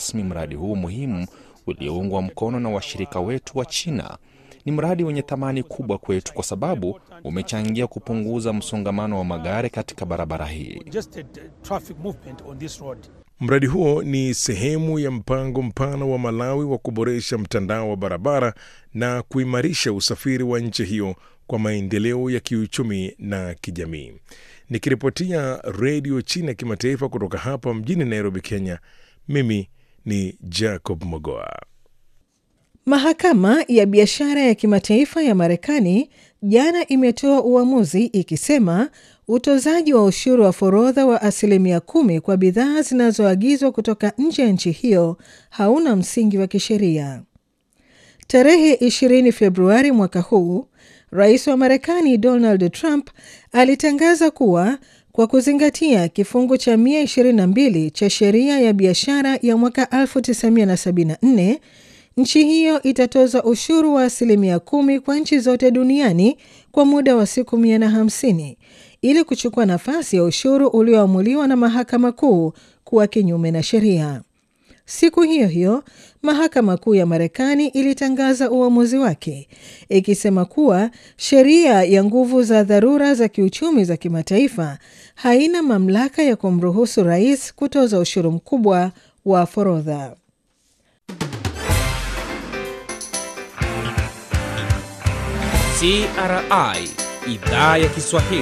rasmi mradi huu muhimu ulioungwa mkono na washirika wetu wa China. Ni mradi wenye thamani kubwa kwetu kwa sababu umechangia kupunguza msongamano wa magari katika barabara hii. Mradi huo ni sehemu ya mpango mpana wa Malawi wa kuboresha mtandao wa barabara na kuimarisha usafiri wa nchi hiyo kwa maendeleo ya kiuchumi na kijamii. Nikiripotia Redio China Kimataifa kutoka hapa mjini Nairobi, Kenya, mimi ni Jacob Mogoa. Mahakama ya biashara ya kimataifa ya Marekani jana imetoa uamuzi ikisema utozaji wa ushuru wa forodha wa asilimia kumi kwa bidhaa zinazoagizwa kutoka nje ya nchi hiyo hauna msingi wa kisheria. Tarehe 20 Februari mwaka huu, rais wa Marekani Donald Trump alitangaza kuwa kwa kuzingatia kifungu cha 122 cha sheria ya biashara ya mwaka 1974 nchi hiyo itatoza ushuru wa asilimia kumi kwa nchi zote duniani kwa muda wa siku 150 ili kuchukua nafasi ya ushuru ulioamuliwa na mahakama kuu kuwa kinyume na sheria. Siku hiyo hiyo mahakama kuu ya Marekani ilitangaza uamuzi wake ikisema kuwa sheria ya nguvu za dharura za kiuchumi za kimataifa haina mamlaka ya kumruhusu rais kutoza ushuru mkubwa wa forodha. CRI idhaa ya Kiswahili.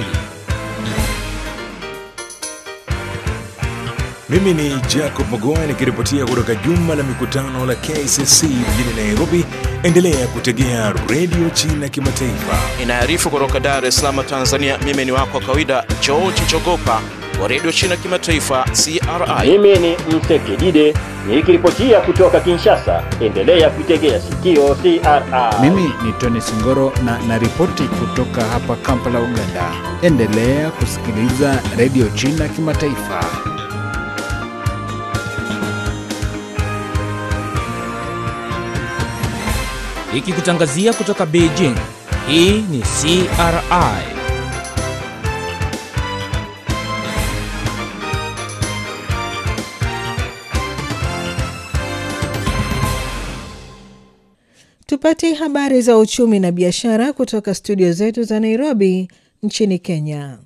Mimi ni Jacob Mogoa nikiripotia kutoka jumba la mikutano la KCC mjini Nairobi. Endelea kutegea Redio China Kimataifa. Inaarifu kutoka Dar es Salaam, Tanzania. Mimi ni wako wa kawaida George Chogopa wa Redio China Kimataifa, CRI. Mimi ni Mtekidide nikiripotia kutoka Kinshasa. Endelea kuitegea sikio CRI. Mimi ni Tony Singoro na naripoti kutoka hapa Kampala, Uganda. Endelea kusikiliza Redio China Kimataifa. Ikikutangazia kutoka Beijing. Hii ni CRI. Tupate habari za uchumi na biashara kutoka studio zetu za Nairobi nchini Kenya.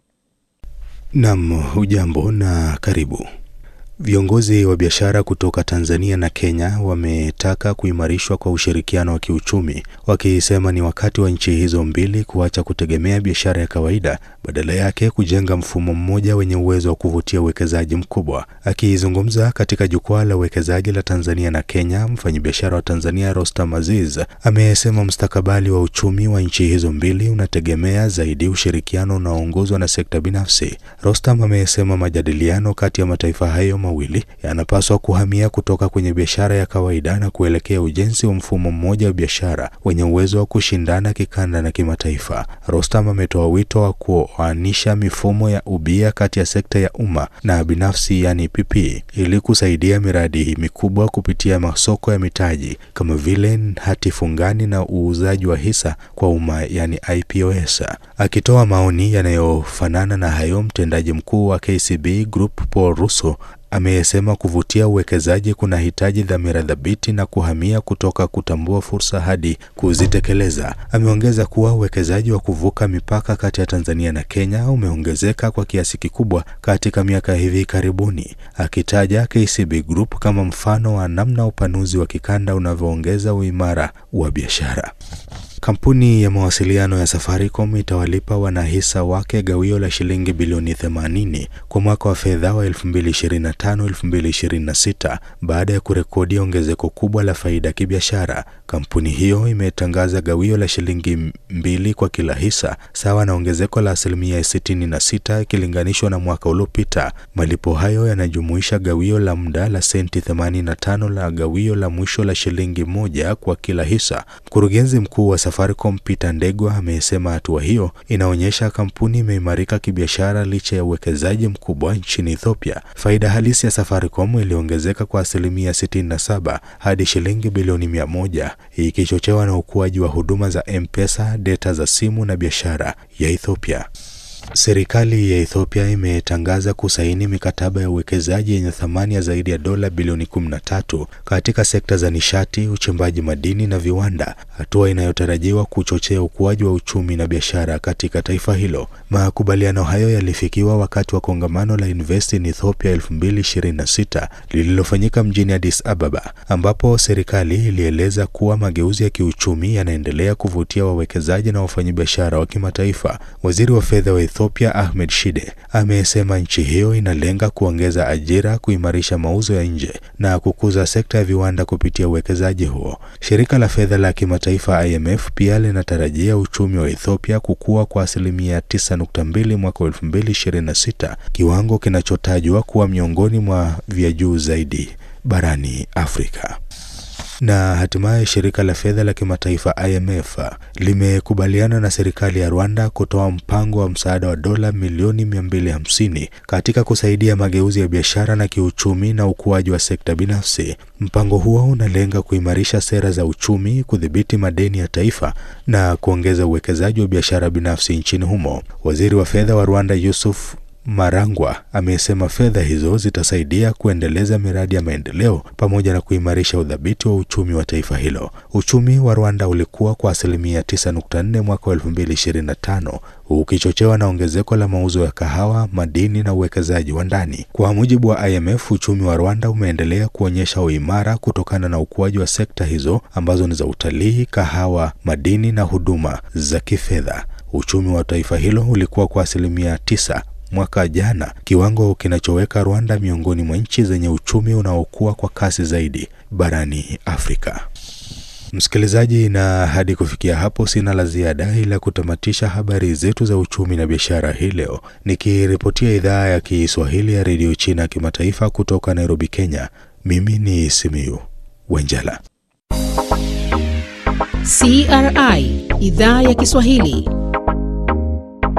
Nam, hujambo na karibu. Viongozi wa biashara kutoka Tanzania na Kenya wametaka kuimarishwa kwa ushirikiano wa kiuchumi, wakisema ni wakati wa nchi hizo mbili kuacha kutegemea biashara ya kawaida, badala yake kujenga mfumo mmoja wenye uwezo wa kuvutia uwekezaji mkubwa. Akizungumza katika jukwaa la uwekezaji la Tanzania na Kenya, mfanyabiashara wa Tanzania Rostam Aziz amesema mustakabali wa uchumi wa nchi hizo mbili unategemea zaidi ushirikiano unaoongozwa na sekta binafsi. Rostam amesema majadiliano kati ya mataifa hayo mawili yanapaswa kuhamia kutoka kwenye biashara ya kawaida na kuelekea ujenzi wa mfumo mmoja wa biashara wenye uwezo wa kushindana kikanda na kimataifa. Rostam ametoa wito wa kuoanisha mifumo ya ubia kati ya sekta ya umma na binafsi, yani PP, ili kusaidia miradi mikubwa kupitia masoko ya mitaji kama vile hati fungani na uuzaji wa hisa kwa umma, yani IPOS. Akitoa maoni yanayofanana na hayo, mtendaji mkuu wa KCB Group Paul Russo amesema kuvutia uwekezaji kuna hitaji dhamira thabiti na kuhamia kutoka kutambua fursa hadi kuzitekeleza. Ameongeza kuwa uwekezaji wa kuvuka mipaka kati ya Tanzania na Kenya umeongezeka kwa kiasi kikubwa katika miaka hivi karibuni, akitaja KCB Group kama mfano wa namna upanuzi wa kikanda unavyoongeza uimara wa biashara. Kampuni ya mawasiliano ya Safaricom itawalipa wanahisa wake gawio la shilingi bilioni 80 kwa mwaka wa fedha wa 2025-2026 baada ya kurekodi ongezeko kubwa la faida ya kibiashara. Kampuni hiyo imetangaza gawio la shilingi mbili kwa kila hisa, sawa na ongezeko la asilimia 66 ikilinganishwa na mwaka uliopita. Malipo hayo yanajumuisha gawio la muda la senti 85 la gawio la mwisho la shilingi moja kwa kila hisa. Mkurugenzi mkuu wa Safaricom Peter Ndegwa amesema hatua hiyo inaonyesha kampuni imeimarika kibiashara licha ya uwekezaji mkubwa nchini Ethiopia. Faida halisi ya Safaricom iliongezeka kwa asilimia 67 hadi shilingi bilioni 100 ikichochewa na ukuaji wa huduma za M-Pesa, data za simu na biashara ya Ethiopia. Serikali ya Ethiopia imetangaza kusaini mikataba ya uwekezaji yenye thamani ya zaidi ya dola bilioni 13 katika sekta za nishati, uchimbaji madini na viwanda, hatua inayotarajiwa kuchochea ukuaji wa uchumi na biashara katika taifa hilo. Makubaliano hayo yalifikiwa wakati wa kongamano la Invest in Ethiopia 2026 lililofanyika mjini Addis Ababa, ambapo serikali ilieleza kuwa mageuzi ya kiuchumi yanaendelea kuvutia wawekezaji na wafanyabiashara wa kimataifa. Waziri wa fedha wa Ethiopia Ahmed Shide amesema nchi hiyo inalenga kuongeza ajira, kuimarisha mauzo ya nje na kukuza sekta ya viwanda kupitia uwekezaji huo. Shirika la fedha la kimataifa IMF pia linatarajia uchumi wa Ethiopia kukua kwa asilimia 9.2 mwaka 2026, kiwango kinachotajwa kuwa miongoni mwa vya juu zaidi barani Afrika na hatimaye shirika la fedha la kimataifa IMF limekubaliana na serikali ya Rwanda kutoa mpango wa msaada wa dola milioni 250 katika kusaidia mageuzi ya biashara na kiuchumi na ukuaji wa sekta binafsi. Mpango huo unalenga kuimarisha sera za uchumi, kudhibiti madeni ya taifa na kuongeza uwekezaji wa biashara binafsi nchini humo. Waziri wa fedha wa Rwanda Yusuf Marangwa amesema fedha hizo zitasaidia kuendeleza miradi ya maendeleo pamoja na kuimarisha udhabiti wa uchumi wa taifa hilo. Uchumi wa Rwanda ulikuwa kwa asilimia 9.4 mwaka wa 2025 ukichochewa na ongezeko la mauzo ya kahawa, madini na uwekezaji wa ndani. Kwa mujibu wa IMF, uchumi wa Rwanda umeendelea kuonyesha uimara kutokana na ukuaji wa sekta hizo ambazo ni za utalii, kahawa, madini na huduma za kifedha. Uchumi wa taifa hilo ulikuwa kwa asilimia 9 mwaka jana, kiwango kinachoweka Rwanda miongoni mwa nchi zenye uchumi unaokua kwa kasi zaidi barani Afrika. Msikilizaji, na hadi kufikia hapo sina la ziada ila kutamatisha habari zetu za uchumi na biashara hii leo, nikiripotia idhaa ya Kiswahili ya redio China kimataifa kutoka Nairobi, Kenya. Mimi ni Simiyu Wenjala. CRI idhaa ya Kiswahili.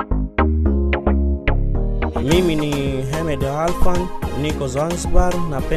Mimi ni Hamed Alfan, niko Zanzibar na